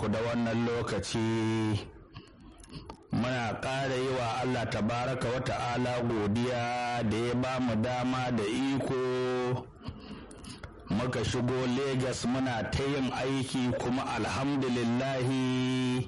ku da wannan lokaci muna ƙara yi wa Allah tabaraka wa ta'ala godiya da ya ba mu dama da iko muka shigo Legas muna ta yin aiki kuma alhamdulillahi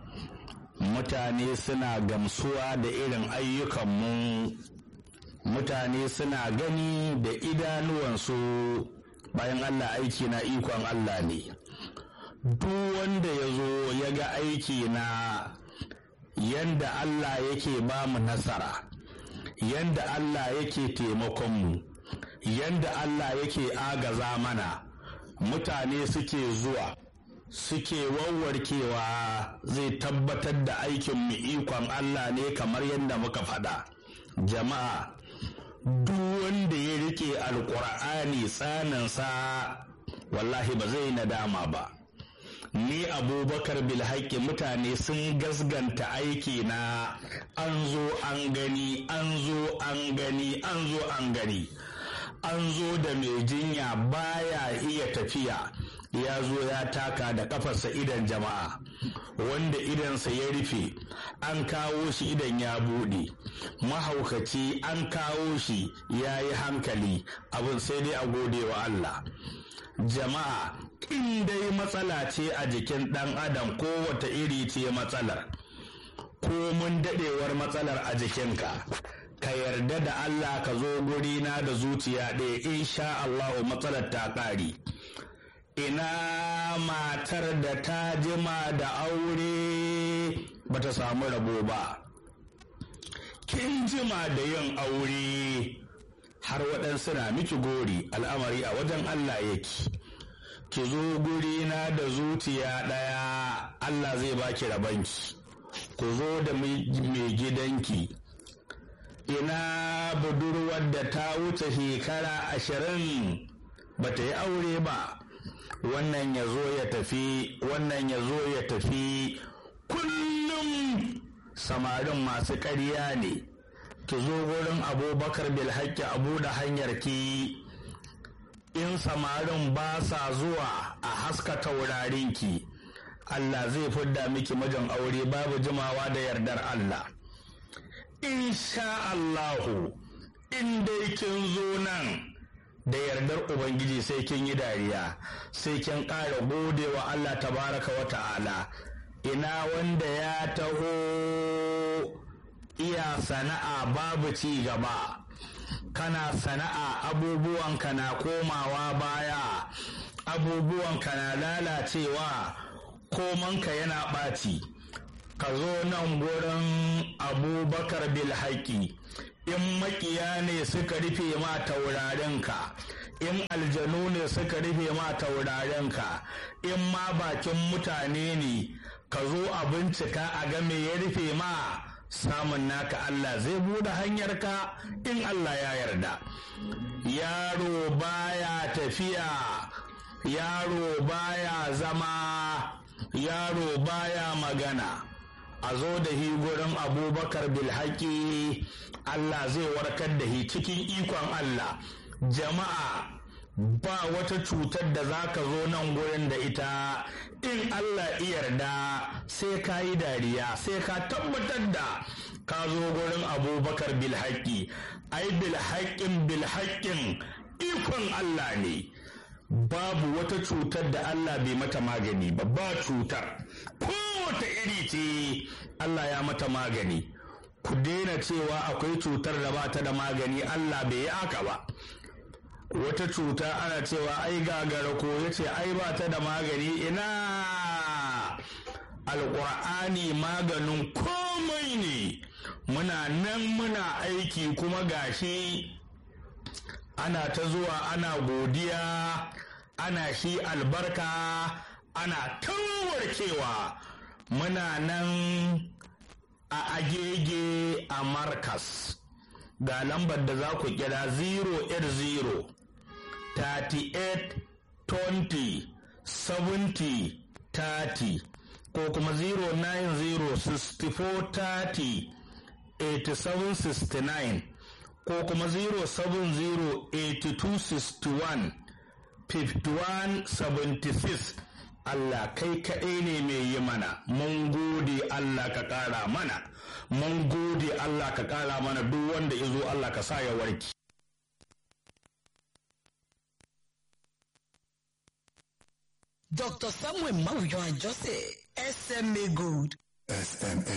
mutane suna gamsuwa da irin ayyukanmu mutane suna gani da idanuwansu bayan Allah aiki na ikon Allah ne duk wanda ya zo ya ga aiki na yanda Allah yake ba mu nasara yanda Allah yake taimakonmu yanda Allah yake agaza mana mutane suke zuwa suke wawwarkewa zai tabbatar da aikinmu ikon Allah ne kamar yadda muka faɗa jama'a duk wanda ya rike alkur'ani tsaninsa wallahi ba zai nadama ba ni abubakar bilhaki mutane sun gasganta aiki na an zo an gani an zo an gani an zo an gani an zo da mai jinya baya iya tafiya ya zo ya taka da kafarsa idan jama'a wanda idansa ya rufe an kawo shi idan ya buɗe mahaukaci an kawo shi ya yi hankali abin sai dai a gode wa Allah jama'a in dai matsala ce a jikin ɗan adam ko wata iri ce matsalar ko mun daɗewar matsalar a jikinka ka yarda da Allah ka zo gurina da zuciya ɗaya insha Allahu matsalar ta ƙari ina matar da ta jima da aure bata samu rabo ba kin jima da yin aure har waɗansu na miki gori al'amari a wajen Allah yake ki zo gurina da zuciya ɗaya Allah zai baki rabanki ku zo da mai gidanki ina budurwar da ta wuce shekara ashirin ba ta yi aure ba wannan ya zo ya tafi wannan ya zo ya tafi kullum samarin masu ƙarya ne ki zo wurin abubakar bilhaki abu da hanyar ki in samarin ba sa zuwa a haska taurarinki Allah zai fidda miki mijin aure babu jimawa da yardar Allah insha Allahu in dai kin zo nan da yardar Ubangiji sai kin yi dariya sai kin ƙara gode wa Allah tabaraka wa ta'ala ina wanda ya taho iya sana'a babu ci gaba kana sana'a abubuwanka na komawa baya abubuwanka na lalacewa komanka yana ɓaci ka zo nan gurin abubakar bilhaki in makiya ne suka rufe ma taurarenka in aljanu ne suka rufe ma taurarenka in ma bakin mutane ne ka zo a bincika a ga me ya rufe ma samun naka Allah zai bude hanyarka in Allah ya yarda yaro baya tafiya yaro baya zama yaro baya magana a zo da hi gurin abubakar bilhaki Allah zai warkar da hi cikin ikon Allah jama'a ba wata cutar da za ka zo nan gurin da ita in Allah yarda sai ka yi dariya sai ka tabbatar da ka zo gurin abubakar bilhaki ai bilhaƙin bilhaƙin ikon Allah ne babu wata cutar da Allah bai mata magani ba ba cutar kowace iri ce Allah ya mata magani ku daina cewa akwai cutar da ba ta da magani Allah bai yi aka ba wata cuta ana cewa ai gagara ko ya ce ai ba ta da magani ina alƙur'ani maganin komai ne muna nan muna aiki kuma gashi ana ta zuwa ana godiya ana shi albarka ana tawarkewa muna nan a agege a markas ga lambar da za ku kira 080 38 20 70 30 ko kuma 090 64 30 87 69 ko kuma 070 82 61 51 76 Allah kai kaɗai ne mai yi mana mun gode Allah ka ƙara mana mun gode Allah ka ƙara mana duk wanda ya zo Allah ka sa ya warki Dr. Samuel Marujo Jose, SMA Gold. SMA